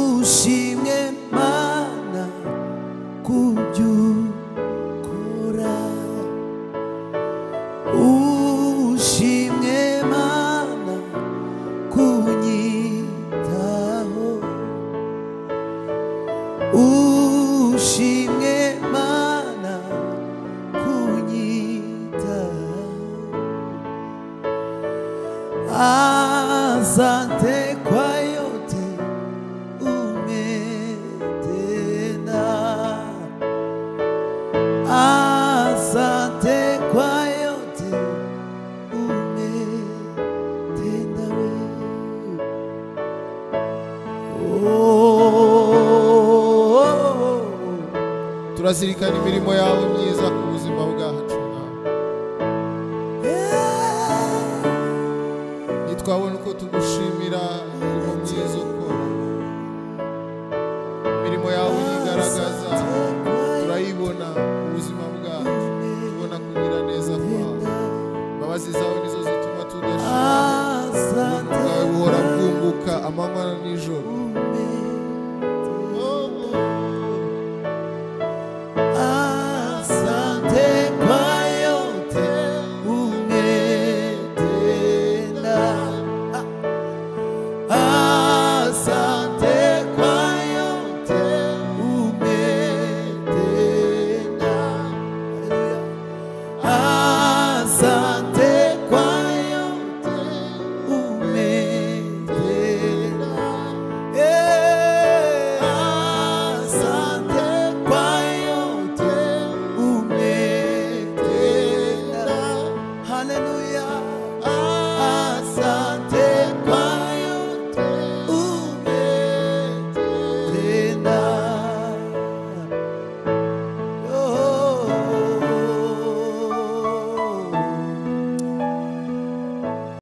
ushimwe mana kubyukora ushimwe mana kunyitaho ushimwe mana kunyitaho Asante kwa yote umetenda. Asante kwa yote umetenda wewe. Oh. turazirikana imirimo yawe myiza ku buzima bwacu Mwami. Yeah. ntitwabona uko tugushimira imirimo myiza ukora imirimo yawe uyigaragaza turayibona mu buzima bwacu tubona kugira neza kwawe imbabazi zawe ni